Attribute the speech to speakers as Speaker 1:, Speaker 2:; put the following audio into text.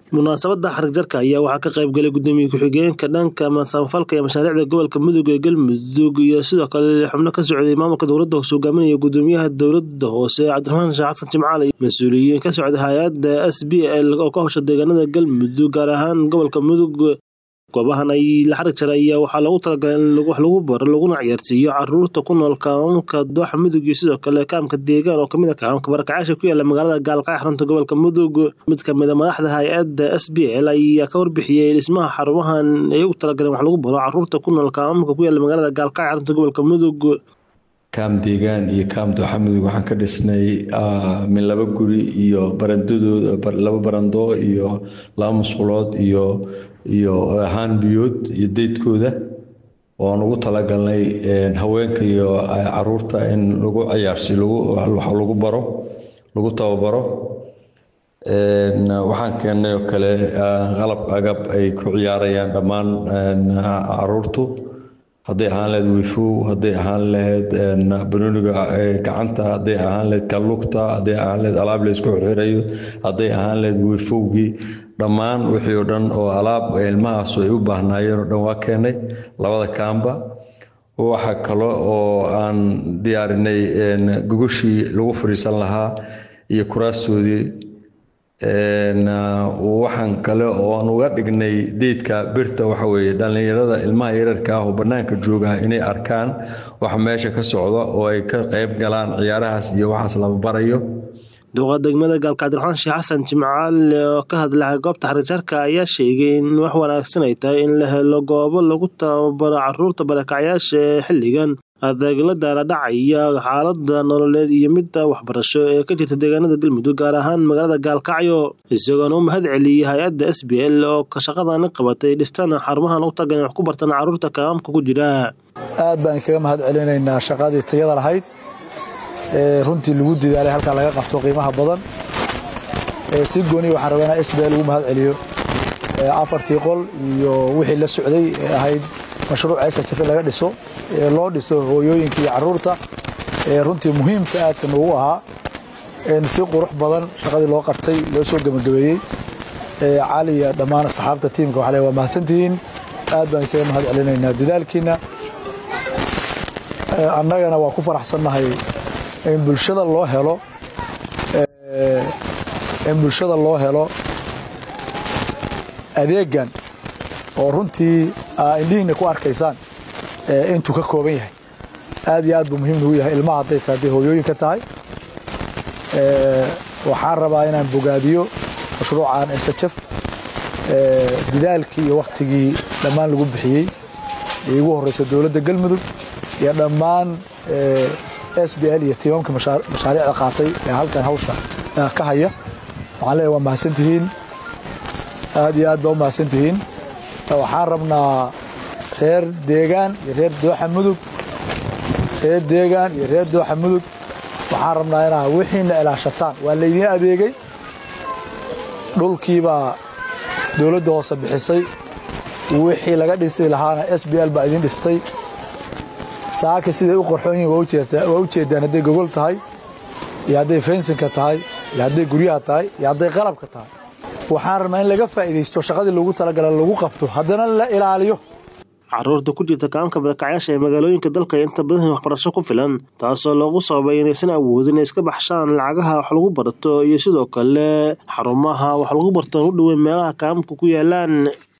Speaker 1: munaasabada xarig jarka ayaa waxaa ka qayb galay gudoomiye ku-xigeenka dhanka samafalka iyo mashaariicda gobolka mudug ee galmudug iyo sidoo kale xubno ka socday maamulka dowladda hoose hogaaminaya gudoomiyaha dowlada hoose cabdiraxmaan sheekh xasan jimcaale mas-uuliyiin ka socda hay-adda s b l oo ka howsha deegaanada galmudug gaar ahaan gobolka mudug goobahan ay la xarig jaray ayaa waxaa loogu talagalay in wax lagu baro laguna ciyaarsiiyo caruurta ku nool kaamamka dooxa mudug iyo sidoo kale kaamka deegaan oo kamid a kaamamka barakacaasha ku yaala magaalada gaalkacyo xarunta gobolka mudug mid kamid a madaxda hay-adda s b l ayaa ka warbixiyey dhismaha xarumahan ay ugu talagaleen wax lagu baro caruurta ku nool kaamamka ku yaala magaalada gaalkacyo xarunta gobolka mudug
Speaker 2: kaam deegaan iyo kaam dooxa mudug waxaan ka dhisnay min laba guri iyo barandadooda laba barando iyo laba musqulood iyo iyo haan biyood iyo deydkooda ooaan ugu talagalnay haweenka iyo caruurta in lagu ciyaarsi wax lagu baro lagu tababaro waxaan keennay oo kale qalab agab ay ku ciyaarayaan dhammaan caruurtu hadday ahaan lahayd wifow hadday ahaan lahayd banooniga gacanta hadday ahaan lahayd kalugta hadday ahaan lahayd alaab laysku xirxirayo hadday ahaan lahayd wifowgii dhammaan wixii oo dhan oo alaab ilmahaasu ay u baahnaayeen oo dhan waa keenay labada kaamba waxa kale oo aan diyaarinay gogoshii lagu fadhiisan lahaa iyo kuraastoodii waxaan kale oo aan uga dhignay deydka birta waxa weeye dhallinyarada ilmaha yararka ah oo bannaanka jooga inay arkaan waxa meesha ka socda oo ay ka qayb galaan ciyaarahaas iyo waxaas lama barayo
Speaker 1: duqa degmada gaalka cabdiraxmaan sheekh xasan jimcaale oo ka hadlay goobta xarijarka ayaa sheegay in wax wanaagsan ay tahay in la helo goobo lagu tababaro caruurta barakacyaasha ee xilligan adeeg la daala dhacaya xaalada nololeed iyo midda waxbarasho ee ka jirta deegaanada galmudug gaar ahaan magaalada gaalkacyo isagoona u mahad celiyey hay-adda s b l oo ka shaqadani qabatay dhistana xarumahan u tagan wax ku bartan caruurta kaamka ku jira
Speaker 3: aad baan kaga mahad celinaynaa shaqadii tayada lahayd ee runtii lagu didaalay halkaa laga qabto qiimaha badan si gooni waxaan rabaa inaa s b l lagu mahad celiyo afartii qol iyo wixii la socday ee ahayd mashruuc sajafe laga dhiso ee loo dhiso hooyooyinka iyo caruurta ee runtii muhiimka aadka noogu ahaa si qurux badan shaqadii loo qabtay loo soo gebagabeeyey cali iyo dhammaan asxaabta tiimka waxaa le waa mahadsantihiin aad baan kaga mahad celinaynaa dadaalkiina annagana waa ku faraxsannahay in bulshada loo helo in bulshada loo helo adeegan oo runtii indhihiina ku arkaysaan intuu ka kooban yahay aad iyo aad buu muhiim nagu yahay ilmaha hadday tahay hadday hooyooyinka tahay waxaan rabaa inaan bogaadiyo mashruucan sjf didaalkii iyo wakhtigii dhammaan lagu bixiyey ee ugu horreysa dowladda galmudug iyo dhammaan s b l iyo tiimamka mashaariicda qaatay ee halkan hawsha ka haya waxaan leeyahay waa mahadsantihiin aad iyo aad baa u mahadsantihiin waxaan rabnaa reer deegaan iyo reer dooxa mudug reer deegaan iyo reer dooxa mudug waxaan rabnaa inaa wixiina ilaashataan waa laydiin adeegay dhulkiibaa dowladda hoose bixisay wixii laga dhisi lahaana s b l baa idin dhistay saaka siday u qorxoon yihin waa u jeedaan hadday gogol tahay iyo hadday fensinka tahay iyo hadday guryaha tahay iyo hadday qalabka tahay waxaan rabnaa in laga faa'iidaysto shaqadii loogu talagala lagu qabto haddana la ilaaliyo
Speaker 1: caruurta ku jirta kaamka barakacyaasha ee magaalooyinka dalka inta badan waxbarasho ku filan taasoo loogu sababay inaysan awoodin inay iska baxshaan lacagaha wax lagu barto iyo sidoo kale xarumaha wax lagu barto u dhoweyn meelaha kaamka ku yaalaan